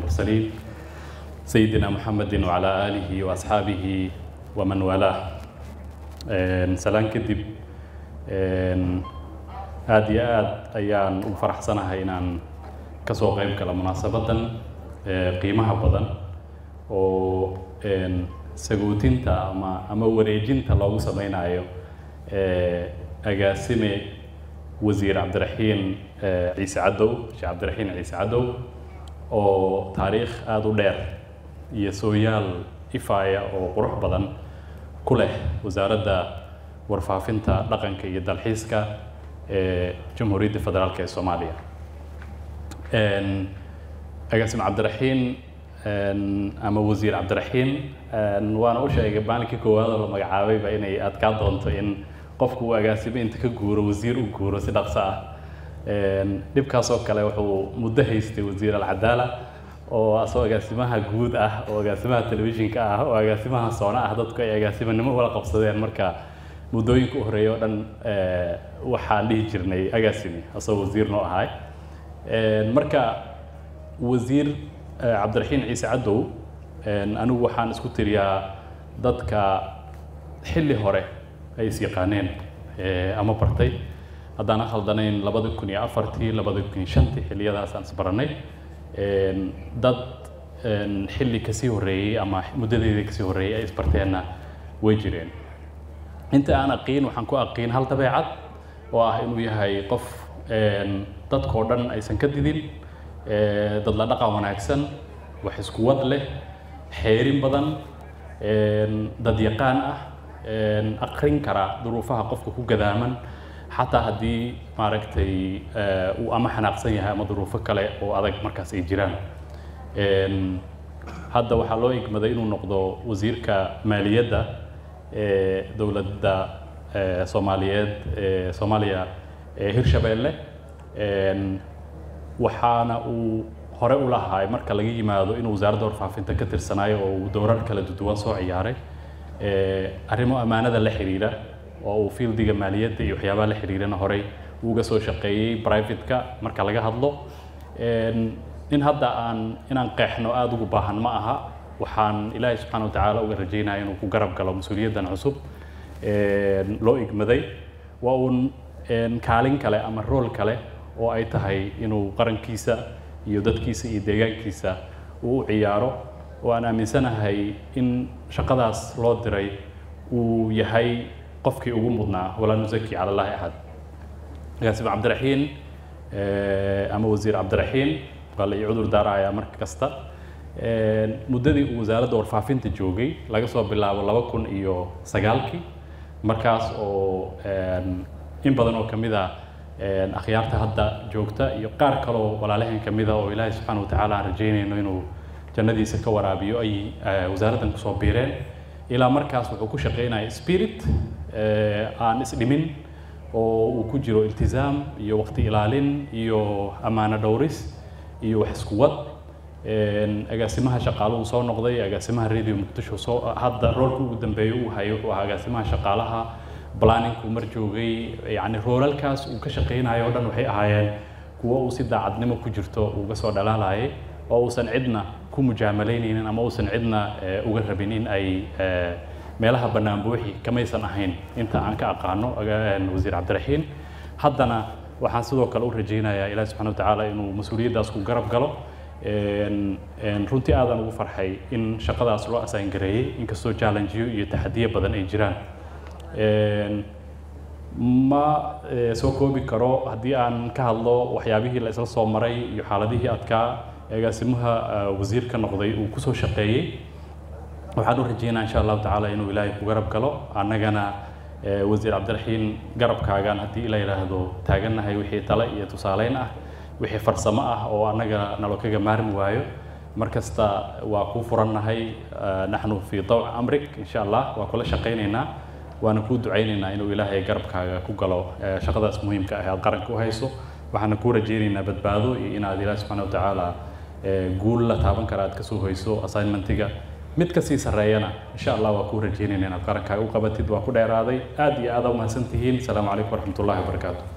المرسلين سيدنا محمد وعلى آله وأصحابه ومن والاه سلام كدب aad iyo aad ayaan ugu faraxsanahay inaan kasoo qayb gala munaasabadan qiimaha badan oo sagootinta ama ama wareejinta loogu sameynayo agaasime wasiir cabdiraxiin ciise cadow sheekh cabdiraxiin ciise cadow oo taariikh aada u dheer iyo sooyaal ifaaya oo qurux badan ku leh wasaaradda warfaafinta dhaqanka iyo dalxiiska ee jamhuuriyadda federaalk ee soomaaliya agaasim cabdiraxiin ama wasiir cabdiraxiin waana u sheegay maalinkii koowaad oo la magacaabayba inay adkaa doonto in qofku uu agaasimo inta ka guuro wasiir u guuro si dhaqso ah dhibkaas oo kale wuxuu muddo haystay wasiir alcadaala oo asoo agaasimaha guud ah oo agaasimaha telefishinka ah oo agaasimaha soona ah dadku ay agaasimanimo wala qabsadeen marka muddooyinka u horeeya oo dhan waxaan dhihi jirnay agaasimi asoo wasiir noo ahay marka wasiir cabdiraxiin ciise cadow anigu waxaan isku tiriyaa dadka xilli hore ay is yaqaaneen ama bartay haddaan khaldanayn labada kun iyo afartii labada kun iyo shantii xilliyadaas aan isbaranay dad xilli kasii horreeyey ama muddadeedii kasii horreeyey ay isbarteenna way jireen inta aan aqiin waxaan ku aqiin hal dabeecad oo ah inuu yahay qof dadkoo dhan aysan ka didin dad la dhaqan wanaagsan wax isku wad leh xeerin badan dad yaqaan ah aqrin kara duruufaha qofka ku gadaaman xataa haddii maaragtay uu ama xanaaqsan yahay ama duruufo kale oo adag markaas ay jiraan hadda waxaa loo igmaday inuu noqdo wasiirka maaliyadda ee dowladda soomaaliyeed ee soomaaliya ee hirshabeelle waxaana uu hore u lahaay marka laga yimaado inuu wasaaradda warfaafinta ka tirsanaayo oo uu dowrar kala duwan soo ciyaaray arrimo ammaanada la xiriira oo uu fieldiga maaliyadda iyo waxyaabaha la xiriirana horey uga soo shaqeeyey private-ka marka laga hadlo in hadda aan inaan qeexno aada ugu baahan ma aha waxaan ilaahay subxaana watacaala uga rajaynaya inuu ku garab galo mas-uuliyaddan cusub loo igmaday waa uun kaalin kale ama rool kale oo ay tahay inuu qarankiisa iyo dadkiisa iyo deegaankiisa uu u ciyaaro oo aan aaminsanahay in shaqadaas loo diray uu yahay qofkii ugu mudnaa walaa nusaki cala allahi axad agaasim cabdiraxiin ama wasiir cabdiraxiin waa la ii cudur daarayaa marka kasta muddadii uu wasaaradda warfaafinta joogay laga soo bilaabo laba kun iyo sagaalkii markaas oo in badan oo kamid a akhyaarta hadda joogta iyo qaar kaloo walaalaheen kamid a oo ilaahay subxaana watacaala aan rajaynayno inuu jannadiisa ka waraabiyo ay wasaaraddan kusoo biireen ilaa markaas wuxuu ku shaqaynaya spirit aan isdhimin oo uu ku jiro iltizaam iyo waqti ilaalin iyo ammaano dhowris iyo wax isku wad agaasimaha shaqaaluhu soo noqday agaasimaha radio muqdisho soo hadda roolka ugu dambeeya uu hayo wuxuu ahaa agaasimaha shaqaalaha planning-ku mar joogay yacni roolalkaas uu ka shaqaynayo o dhan waxay ahaayeen kuwo uu si daacadnimo ku jirto uga soo dhalaalayay oo uusan cidna ku mujaamalaynaynin ama uusan cidna uga rabin in ay meelaha bannaan buuxi kamaysan ahayn inta aan ka aqaano wasiir cabdiraxiin haddana waxaan sidoo kale u rajaynayaa ilahi subxana watacaala inuu mas-uuliyaddaas ku garab galo runtii aadan ugu farxay in shaqadaas loo asaangareeyey inkastoo challengeyo iyo taxadiyo badan ay jiraan ma soo koobi karo haddii aan ka hadlo waxyaabihii la isla soo maray iyo xaaladihii adkaa agaasimaha wasiir ka noqday uu kusoo shaqeeyey waxaan u rajeynaa insha allahu tacaala inuu ilaahay ku garab galo annagana wasiir cabdiraxiin garabkaagaan haddii ila yidhaahdo taagannahay wixii tale iyo tusaaleyn ah wixii farsamo ah oo annaga nalo kaga maarmi waayo mar kasta waa kuu furannahay naxnu fii dawc amrik insha allah waa kula shaqaynaynaa waana kuu ducaynaynaa inuu ilaahay garabkaaga ku galo shaqadaas muhiimka ah aad qaranka u hayso waxaana kuu rajaynaynaa badbaado iyo inaad ilaahi subxaana watacaala guul la taaban kara aad kasoo hoyso assignmentiga mid kasii sarreeyana insha allah waa kuu rajaynayna inaad qarankaaga u qabatid waa ku dheeraaday aad iyo aad u mahadsan tihiin asalaamu calaykum waraxmat ullahi wabarakaatu